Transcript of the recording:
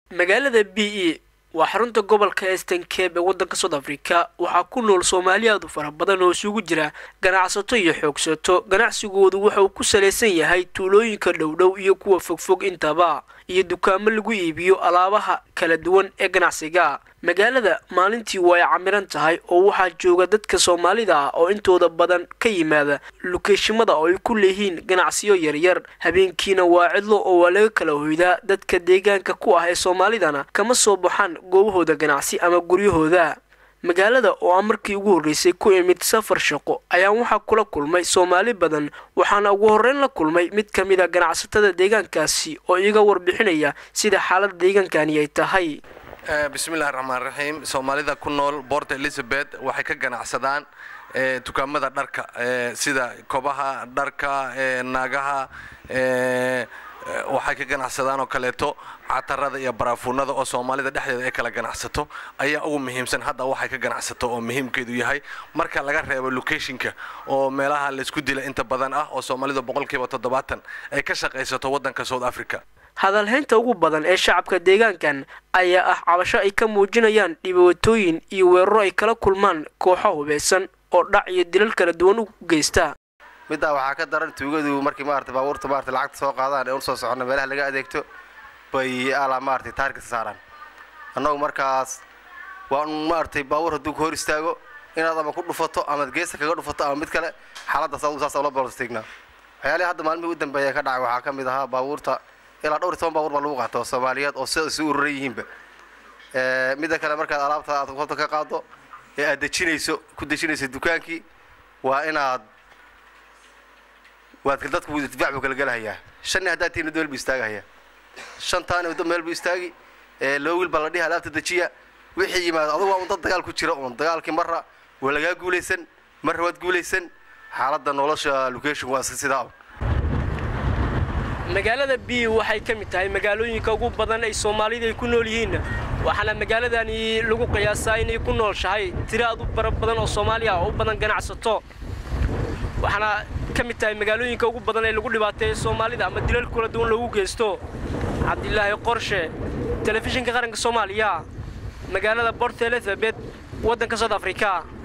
magaalada b e waa xarunta gobolka eastern cape ee waddanka south africa waxaa ku nool soomaali aad u fara badan oo isugu jira ganacsato iyo xoogsato ganacsigoodu waxa uu ku salaysan yahay tuulooyinka dhowdhow iyo kuwa fogfog intaba iyo dukaamo lagu iibiyo alaabaha kala duwan ee ganacsiga magaalada maalintii way camiran tahay oo waxaa jooga dadka soomaalida ah oo intooda badan ka yimaada lukeeshimada oo ay ku leeyihiin ganacsiyo yaryar habeenkiina waa cidlo oo waa laga kala hoydaa dadka deegaanka ku ah ee soomaalidana kama soo baxaan goobahooda ganacsi ama guryahooda magaalada oo aan markii ugu horreysay ku imid safar shaqo ayaa waxaa kula kulmay soomaali badan waxaana ugu horreyn la kulmay mid ka mid a ganacsatada deegaankaasi oo iga warbixinaya sida xaalada deegaankani ay tahay bismillahi raxmaan raxiim soomaalida ku nool boort elizabeth waxay ka ganacsadaan dukaamada dharka sida kobaha dharka naagaha waxay ka ganacsadaan oo kaleeto catarada iyo baraafuunada oo soomaalida dhexdeeda ay kala ganacsato ayaa ugu muhiimsan hadda waxay ka ganacsato oo muhiimkeedu yahay marka laga reebo locationka oo meelaha laysku dila inta badan ah oo soomaalida boqolkiiba toddobaatan ay ka shaqaysato waddanka south africa hadalhaynta ugu badan ee shacabka deegaankan ayaa ah cabasho ay ka muujinayaan dhibaatooyin iyo weeraro ay kala kulmaan kooxo hubeysan oo dhac iyo dilal kala duwan u geysta middaa waxaa ka daran tuugadu markii maarata baabuurta maarata lacagta soo qaadaan ee u soo soconna meelaha laga adeegto bay alaa maaragtay taargeta saaraan annagu markaas waa un maaragtay baabuur hadduu ku hor istaago inaad ama ku dhufato amaad geesta kaga dhufato ama mid kale xaaladdaas adu saas ula balstignaa waxyaalihii hadda maalmihii u dambeeya ka dhacay waxaa ka mid ahaa baabuurta ilaa dhowr iyo toban baabuur baa lagu qaato oo soomaaliyeed oo sida isu ururan yihiinba midda kale markaad alaabta aad hota ka qaado ee aad dejinayso ku dejinayso dukaankii waa inaad waad dadku difaac buu kala gelahayaa shanni haddaad tihiin meel buu istaagahayaa shantaani waddo meel buu istaagi loo wiil baa la dhihi alaabta dejiya wixii yimaado adugu waa un dad dagaal ku jira uun dagaalkii marra waa lagaa guulaysan marra waad guulaysan xaaladda nolosha location waa sidaa un magaalada b waxay ka mid tahay magaalooyinka ugu badan ay soomaalida ay ku nool yihiin waxaana magaaladani lagu qiyaasaa inay ku noolshahay tiro aad u bara badan oo soomaali ah oo u badan ganacsato waxaana ka mid tahay magaalooyinka ugu badan ee lagu dhibaateeyo soomaalida ama dilal kula duwan loogu geysto cabdilaahi qorshe telefishinka qaranka soomaaliya magaalada bort elizabeth waddanka south africa